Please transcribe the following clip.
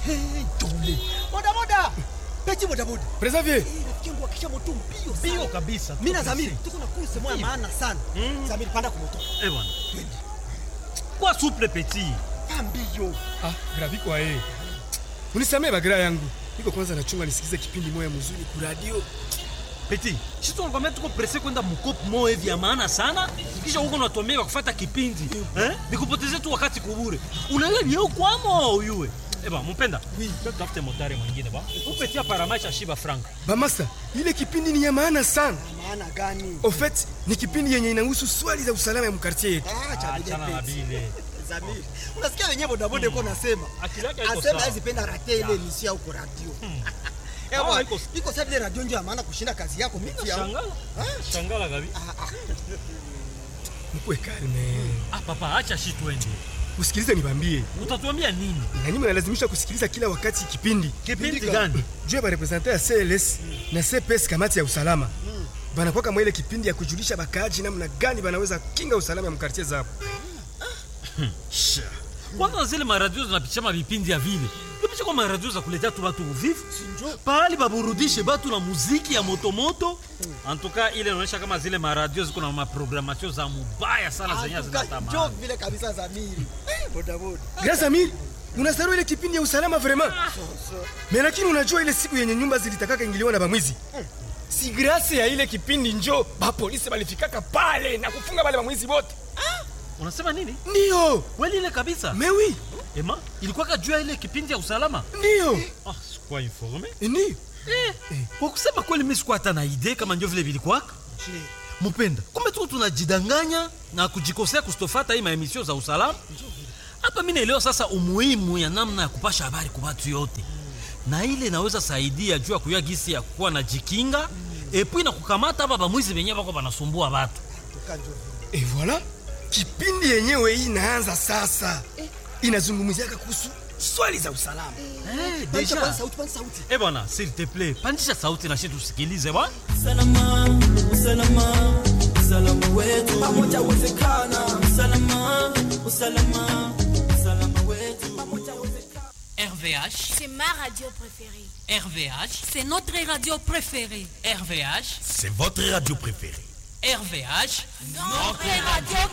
Hey, tole. Boda boda. Peti boda boda. Preservier. Eh, rafiki yangu akisha moto mbio sana. Bio kabisa. Mimi na Zamiri tuko na kurse moja Ndio. maana sana. Zamiri panda kwa moto. Eh bwana. Kwa souple petit. Mbio. Ah, graviko ae. Unisamee bagira yangu. Niko kwanza nachunga nisikize kipindi moya mzuri ku radio. Petit. Sisi tunakwambia tuko presse kwenda mkopo moja hivi ya maana sana. Kisha huko unatuambia kufuata kipindi. Eh? Nikupotezee tu wakati kubure. Unaelewa ni huko kwamo uyue. Eh bwana, mpenda. Oui. Tafute motari mwingine ba. Upetia paramaisha shiba frank. Bamasa, ile kipindi ni ya maana sana. Maana gani? Au fait, ni kipindi yenye inahusu swali za usalama ya mkartie yetu. Ah, cha vile Achana na peti. bile. Zamiri. Unasikia wenyewe boda boda yuko nasema. Akili yake haiko Asema sawa. hizi penda rate ile misi huko radio. Eh Ah, bwana, iko- iko sasa vile radio ndio ya maana kushinda kazi yako mimi ya. Shangala. Shangala gabi. Mkwe kalme. Ah papa, acha shi twende. Usikilize nibambie. Utatuambia nini? Na nyinyi mnalazimisha kusikiliza kila wakati kipindi. Kipindi gani? Juu ya represente ya CLS na CPS kamati ya usalama. Banakuwa kama ile kipindi ya kujulisha bakaaji namna gani banaweza kinga usalama ya mkartie zao. kwanza zile maradio zinapitisha mavipindi ya vile ipisha kwa maradio za kuletea tu batu uvivu pahali baburudishe batu na muziki ya motomoto antuka ile inaonyesha kama zile maradio ziko na maprogramatio za mubaya sana zenye Njoo zinatamani vile kabisa Zamiri. Eh, boda boda. Grâce Amir, unasahau ile kipindi ya usalama vraiment. Mais lakini unajua ile siku yenye nyumba zilitakaka ingiliwa na bamwizi. Si grâce ya ile kipindi njo ba polisi balifikaka pale na kufunga wale bamwizi wote. unasema nini Ndio. kweli ile kabisa Mais oui, ema ilikuwaka juu ya ile kipindi ya usalama ndio. ah, sikuwa informe Ndio. eh, kwa kusema kweli mi sikuwa hata na idee kama ndio vile vilikwaka mupenda kumbe tuko tunajidanganya na kujikosea kustofata hii maemisio za usalama hapa mi naelewa sasa umuhimu ya namna ya kupasha habari kwa watu yote na ile inaweza saidia juu ya kuyua gisi ya kuwa na jikinga epui na kukamata hapa bamwizi benyewe bako banasumbua batu Et voilà, kipindi yenyewe hii inaanza sasa. Inazungumziaka kuhusu swali za usalama. hey, Pandisha deja kwanza sauti, kwanza sauti. eh bwana s'il te plaît pandisha sauti na shi tusikilize bwana Usalama, usalama, usalama wetu pamoja uwezekana. Usalama, usalama, usalama wetu pamoja uwezekana. RVH, C'est ma radio préférée. RVH, C'est notre radio préférée. RVH, C'est votre radio préférée. RVH. Notre radio